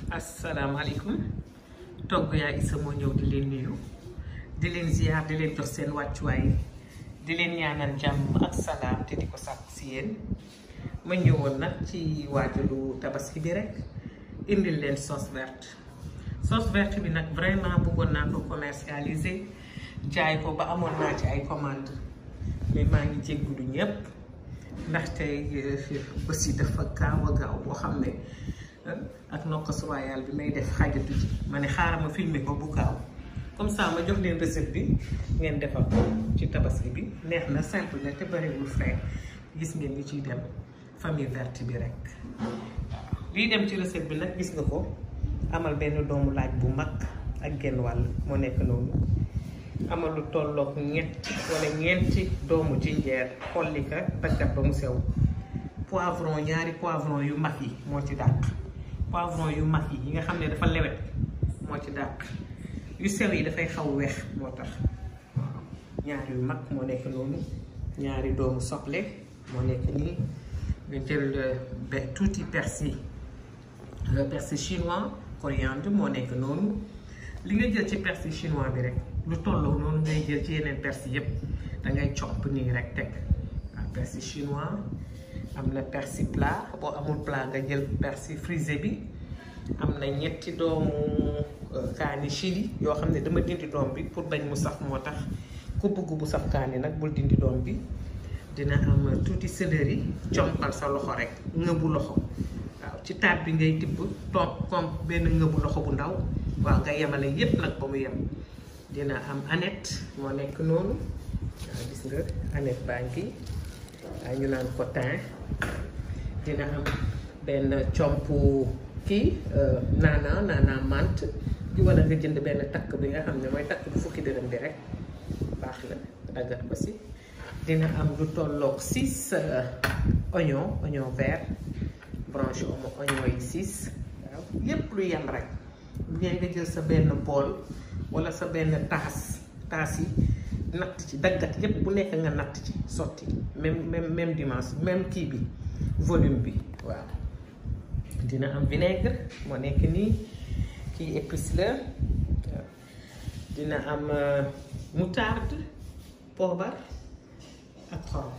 asalaamaaleykum togg yaa isa moo ñëw di leen nuyu di leen ziar di leen jox seen wàccuwaay di leen ñaanal jàmm ak salaam te di ko sàkk si yéen ma ñëwoon nag ci waajalu tabaski bi rek indil leen sauce verte sauce verte bi nag vraiment bëggoon naa ko commercialiser jaay ko ba amoon naa ci ay commande mais maa ngi jéggulu ñépp ndaxte aussi dafa gaaw a gaaw boo xam ne ak nokkas royal bi may def xaajatu ci ma ne xaaral ma filmer ko bu gaaw comme ça ma jox leen recette bi ngeen defal ko ci tabaski bi neex na simple na te bariwul frais gis ngeen li ciy dem famille verte bi rek waaw lii dem ci recette bi nag gis nga ko amal benn doomu laaj bu mag ak genn wàll moo nekk noonu amal lu tolloog ñetti wala ñeenti doomu jinjeer xolli ka daggat ba mu sew poivron ñaari poivron yu mag yi moo ci dàq poivron yu mag yi yi nga xam ne dafa lewet moo ci dàq yu sew yi dafay xaw weex moo tax waaw ñaari yu mag moo nekk noonu ñaari doomu soble moo nekk nii nga jël be tuuti persil persil chinois coriandre moo nekk noonu li nga jël ci persil chinois bi rek lu tolloo noonu ngay jël ci yeneen persil yépp da ngay copp nii rek teg waaw persil chinois am na persil plat boo amul plat nga jël persil frisé bi am na ñetti doomu kaani chili yoo xam ne dama dindi doom bi pour bañ mu saf moo tax ku bëgg bu saf kaani nag bul dindi doom bi dina am tuuti céleri compal sa loxo rek ngëbu loxo waaw ci taat bi ngay tibb toog comme benn ngëbu loxo bu ndaw waaw nga yemale yépp nag ba mu yem dina am aneth moo nekk noonu waaw gis nga aneth baa ngi waaw ñu naan ko thym dina am benn comp kii naana naana mant di wala nga jënd benn takk bi nga xam ne mooy takk bu fukki dërëm bi rek baax na daggat ko si dina am lu tolloog six oignon oignon vert branche oignon yi six waaw yépp lu yem rek ngay nga jël sa benn bool wala sa benn taas taas yi natt ci daggat yépp bu nekk nga natt ci sotti même même même dimension même kii bi volume bi waaw dina am vinaigre moo nekk nii kii épice la dina am moutarde poobar ak xorom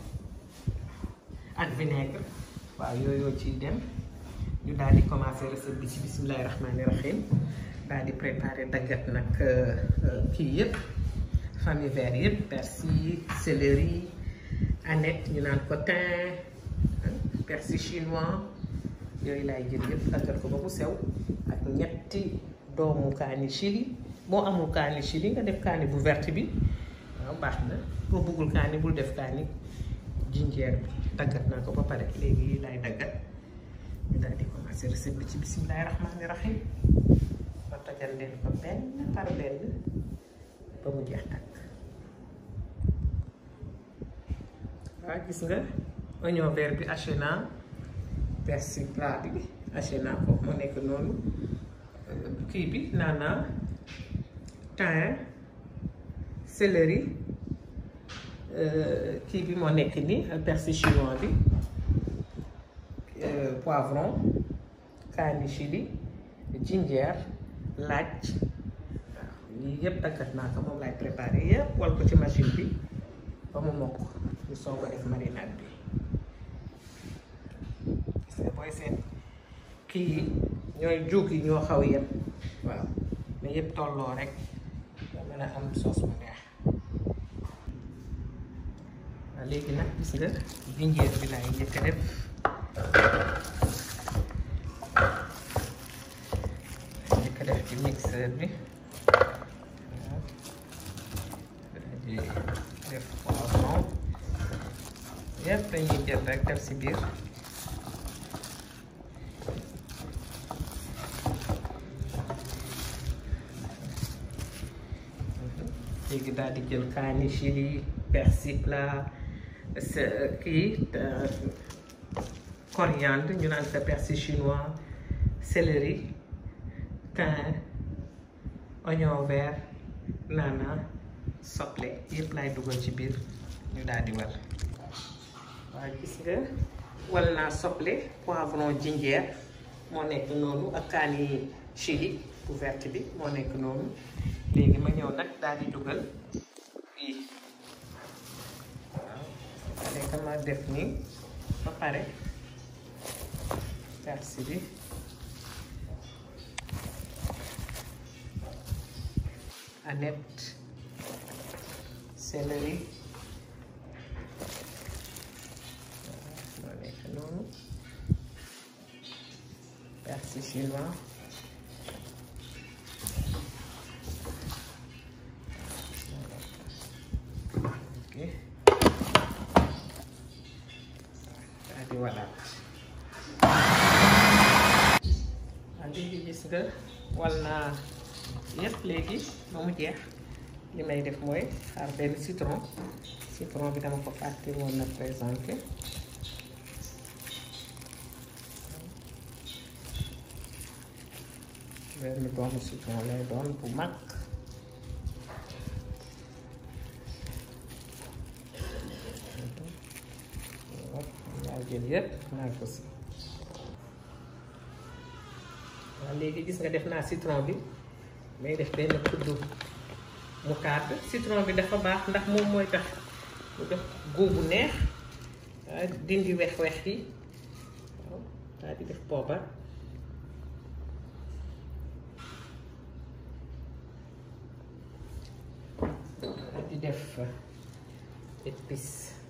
ak vinaigre waaw yooyu ciy dem ñu daal di commencer recette bi ci bismillahi rahmani rahim daal di préparer daggat nag kii yëpp famille vert yëpp persil céleri aneth ñu naan ko thym persil chinois yooyu laay jël yëpp daggat ko ba mu sew ak ñetti doomu kaani chili boo amul kaani chili nga def kaani bu verte bi waaw baax na boo bëggul kaani bul def kaani jinjeer bi daggat naa ko ba pare léegi yi laay daggat ñu daal di commencer recette bi ci bismillahi rahmani rahim ma tojal leen ko benn par benn ba mu jeex tàkk waaw gis nga oignon vert bi haché naa persil plat bi haché naa ko mu nekk noonu kii bi naana thym céleri kii bi moo nekk nii persil chinois bi poivron kaani chili jinjeer laaj waaw lii yëpp daggat naa ko moom laay préparé yëpp wal ko ci machine bi ba mu mokk ñu soog a def marinade bi gis nga booy seen kii yi ñooy juug yi ñoo xaw yem waaw mais yëpp tolloo rek nga mën a am sauce bu neex waaw léegi nag gis nga jinjeer bi laay njëkk a def njëkk a def ci mixeur bi waaw di def poivron yëpp dañuy jël rek def si biir léegi daal di jël kaani chili persil plat kii coriandre ñu naan sa persil chinois céleri thym oignon vert naana soble yëpp laay dugal ci biir ñu daal di wal waaw gis nga wal naa soble poivron jinjeer moo nekk noonu ak kaani chili bu verte bi moo nekk noonu léegi ma ñëw nag daal di dugal fii waaw léegi ma def nii ba pare persil bi aneth céleri moo nekk noonu persil chinois ok daal di walaat waaw léegi gis nga wal naa yëpp léegi ba mu jeex li may def mooy xaar benn citron citron bi dama ko fàtte woon na présenté benn doomu citron lay doon bu mag laa jël yëpp naa ko si waaw léegi gis nga def naa citron bi may def benn kuddu moutarde citron bi dafa baax ndax moom mooy tax mu def góob bu neex dindi wex-wex yi waaw daal di def poobar daal di def épice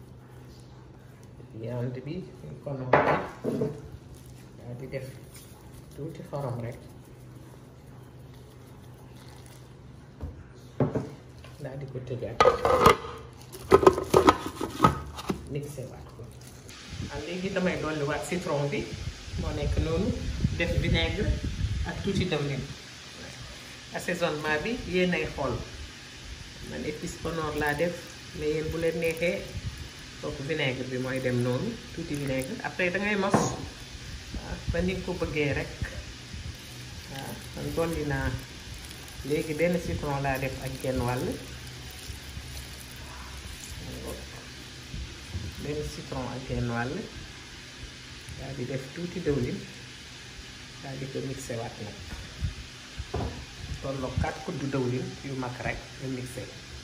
viande bi ñu ko noonu daal di def tuuti xorom rek daal di ko tëjaat mixé waat ko ah léegi damay dolli waat citron bi moo nekk noonu def vinaigre ak tuuti dawlin assaisonnement bi yéenay xool man épice Honor laa def mais yéen bu leen neexee kooku vinaigre bi mooy dem noonu tuuti vinaigre après dangay mos waaw ba ni nga ko bëggee rek waaw man dolli naa léegi benn citron laa def ak genn wàll benn citron ak genn wàll daal di def tuuti dëwlin daal di ko mixé waat nag tolloo kat kuddu dëwlin yu mag rek nga mixé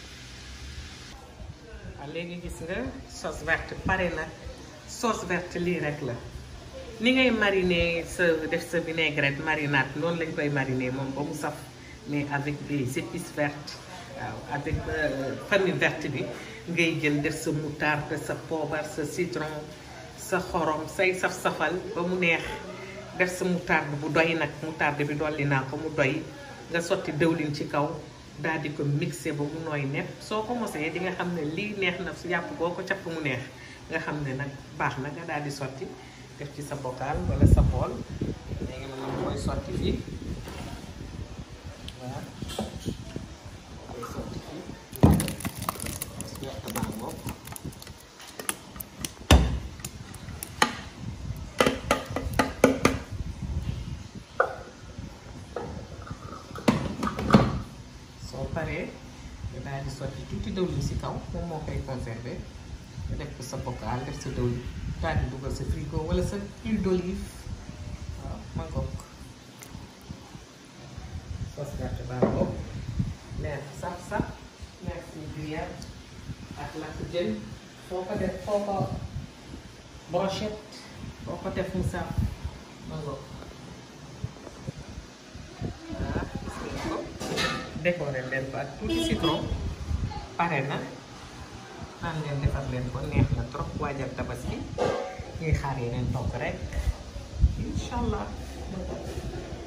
waaw léegi gis nga sauce verte pare na sauce verte lii rek la ni ngay mariner sa def sa vinaigrette marinade noonu lañ koy mariner moom ba mu saf mais avec des épices vertes waaw avec famille verte bi ngay jël def sa moutarde sa poobar sa citron sa xorom say saf-safal ba mu neex def sa moutarde bu doy nag moutarde bi dolli naa ko mu doy nga sotti dëwlin ci kaw daal di ko mixé ba mu nooy nepp soo ko mosee di nga xam ne lii neex na su yàpp boo ko capp mu neex nga xam ne nag baax na nga daal di sotti def ci sa bocal wala sa bool léegi man ma koy sotti fii waaw koy sotti fii yàq baa ngoog soo paree nga daal di sotti tuuti dëwlin si kaw moom moo koy conserver nga def ko sa bocal def sa dëwlin daal di dugal sa frigo wala sa huile d'olive waaw ma ngoog sauce verte baa ngoog neex sax sax neex si gruyère ak lakk jën foo ko def foo ko brochette foo ko def mu saf ma ngoog waaw gis ngeen ko décoré leen ko ak tuuti citron pare na naan leen defar leen ko neex na trop waajal tabaski ñuy xaar yeneen togg rek incha allah